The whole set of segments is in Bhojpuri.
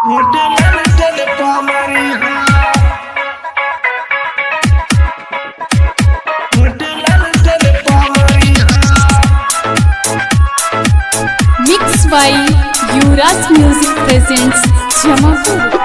होटल चल पामरी होटल चल पामरी Mixed by Yuvraj Music presents Jamapur.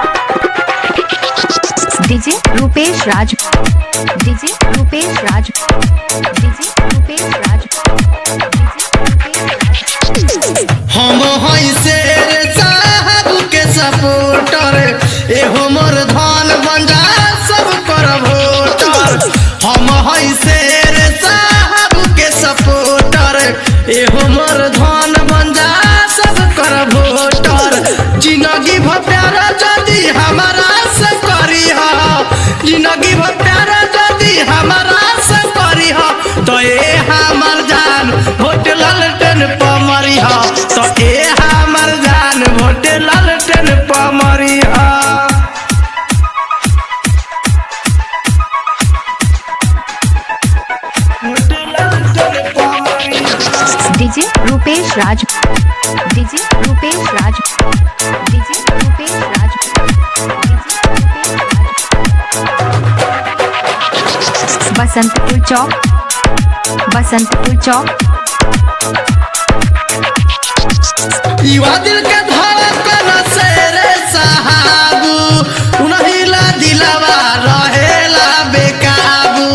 DJ Rupesh Raj DJ Rupesh Raj DJ Rupesh Raj DJ Rupesh Raj हम हई शेर साहब के सपोर्टर ए हमर धान बंजा सब कर वोटर हम हई शेर साहब के सपोर्टर ए हमर धान बंजा सब कर वोटर जिंदगी भ प्यारा जदी हमारा से करी हा जिंदगी भ प्यारा जदी हमारा से करी हा तो ए हमर जान वोट लालटेन पमरी हा तो ए हमर जान वोट लालटेन पमरी हा वोट लालटेन पमरी हा DJ Rupesh Raj DJ Rupesh Raj DJ Rupesh Raj DJ Rupesh Raj Basantpur चौक बसंतपुर चौक युवा दिल के धड़कन से रे साहबू उनहिला दिलवा रहेला बेकाबू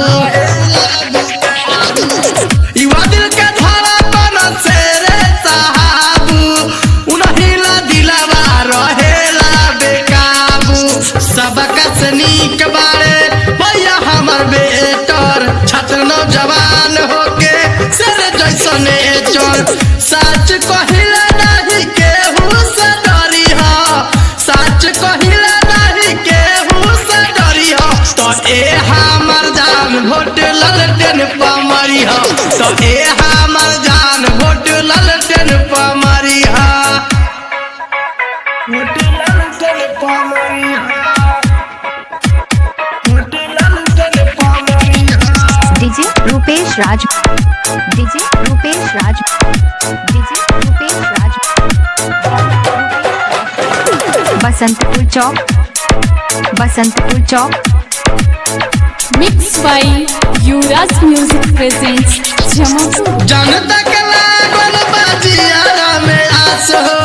युवा दिल के धड़कन से रे साहबू उनहिला दिलवा रहेला बेकाबू सबका से नीक बारे भैया हमर बेटर छात्र नौजवान होके सर जैसने चल सच कहिला नहीं केहू से डरी हा सच कहिला नहीं केहू से डरी हा तो ए हमर जान भोट ललटेन पमरी हा तो ए हमर जान भोट ललटेन पमरी हा भोट ललटेन पमरी हा भोट ललटेन पमरी हा DJ Rupesh Raj DJ Rupesh Raj DJ Rupesh Raj Basantpur चौक बसंतपुर चौक Mixed by Yuvraj Music presents Jamapur. जनता के लागल बाजियारा में आस हो